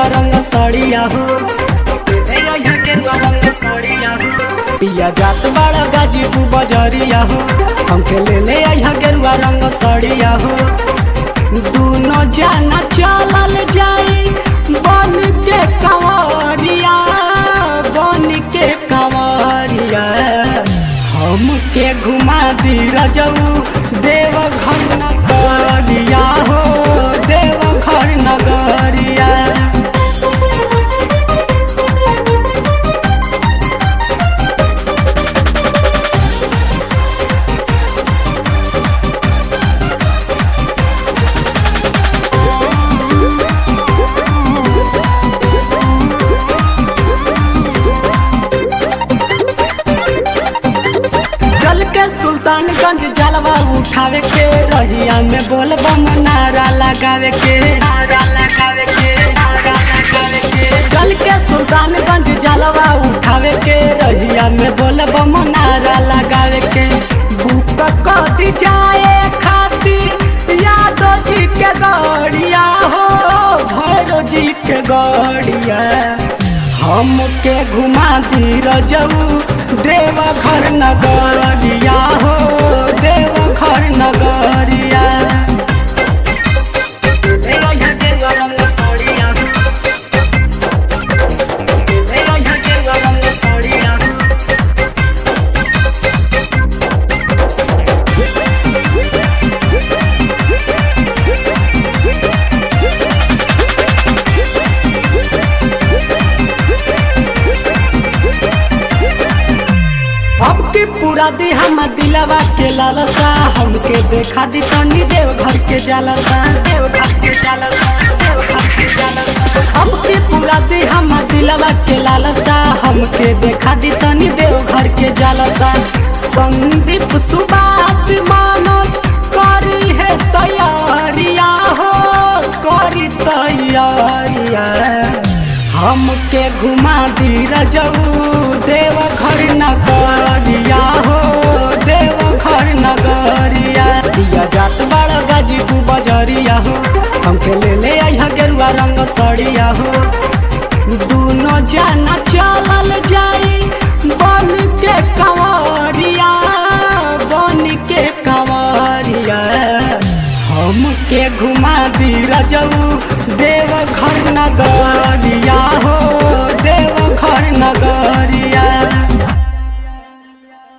रंग सड़िया हो ले आइहा गेरुआ रंग सड़िया हो पिया जात बड़ा गाजीपुर बजरिया हो हमके ले ले आइहा गेरुआ रंग सड़िया हो दोनों जाना चलल जाई बन के कंवरिया बन के कंवरिया हमके घुमा दी रजऊ देव घर नगरिया हो देव घर नगरिया चल के सुल्तानगंज जलवा उठावे के रहिया में बोल बम नारा लगावे के नारा लगावे के नारा लगावे के चल के सुल्तानगंज जलवा उठावे के रहिया में बोल बम नारा लगावे के बुक कदी जाए खाती यादव जी के गड़िया हो भैरव जी के गड़िया हमके घुमा दी रजऊ देव घर नगरिया हो देव घर नगरिया ले आइहा गेरुआ रंग साड़िया हो। ले आइहा गेरुआ रंग साड़िया हो। अब के पूरा दी हम दिलवा के लालसा हमके देखा दी तनी देव घर के जालसा देव घर के जालसा देव घर के जालसा अब के पूरा दी हम दिलवा के लालसा हमके देखा दी तनी देव घर के जालसा संदीप सुभाष मनोज करी है तैयारिया हो करी तैयारिया हमके घुमा दी रजऊ देव घर नगरिया हो देव घर नगरिया दिया जात बड़ा गाजीपुर बजरिया हो हमके ले ले आइहा गेरुआ रंग सड़िया हो दोनों जाना चलल जाई बन के कंवरिया बन के कंवरिया हमके घुमा दी रजऊ देव घर नगरिया